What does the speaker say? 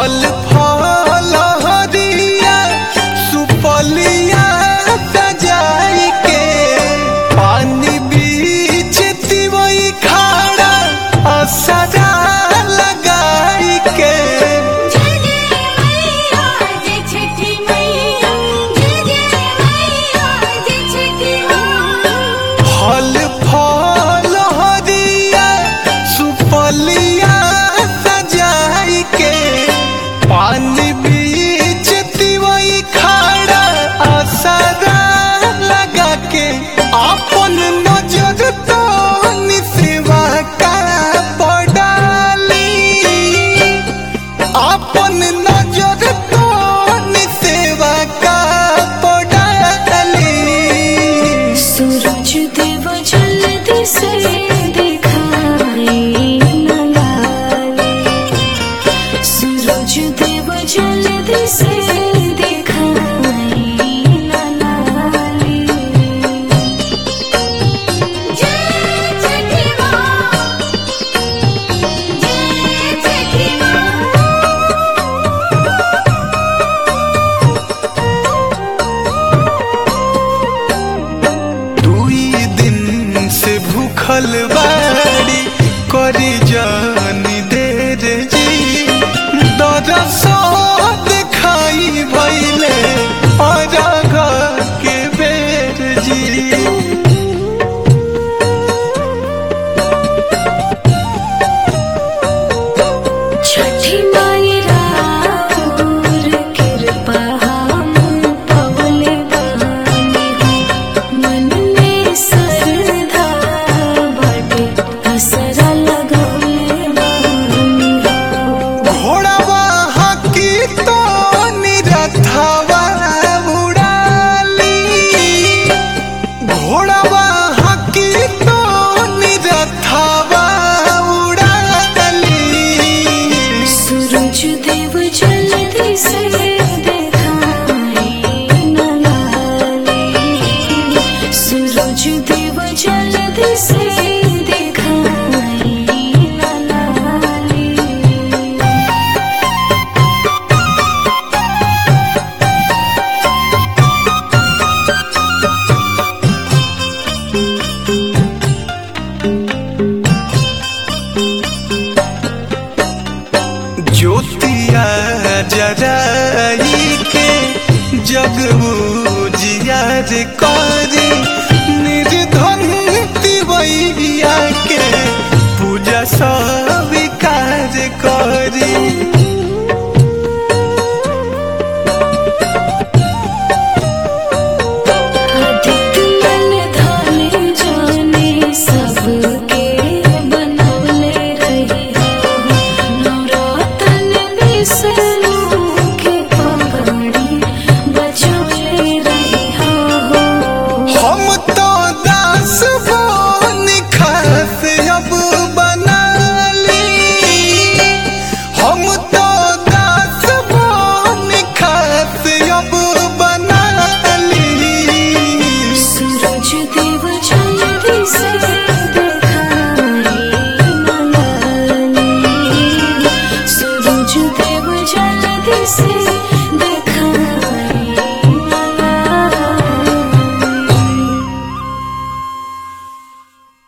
फल फल हरिया सुपलिया सजाई के पानी बीच तिवई खाड़ा असरा लगाई के जय जय मैया जय छठी मैया जय जय मैया जय छठी मैया फल फल हरिया सुपलिया सजाई के पानी बीच तिवई खाड़ा असरा लगा के अपन नजर तो निसेवा का पडाली अपन नजर तो निसेवा का पडाली सूरज देव जल्दी से दिखाई न लाले सूरज देव जल्दी से दिखाई न लाले जय छठी माँ जय छठी दुई दिन से भूखल बाड़ी करी जानी देर जी दरसो दिखाई भैले अरघ के बेर जी छठी माई राउर कृपा हम पवले बानी हो। मन में श्रद्धा बाटे असरा लगौले बानी हो। घोड़ावा हाकी तो निरथावा उड़ाली घोड़ावा हाकी तो निरथावा उड़ाली सूरज देव जल्दी से दिखाई न लाले सूरज देव जल्दी से दिखाई न लाले ज्योतिया जराई के जग जियार करी निर्धन तिवैया के पूजा स्वीकार करी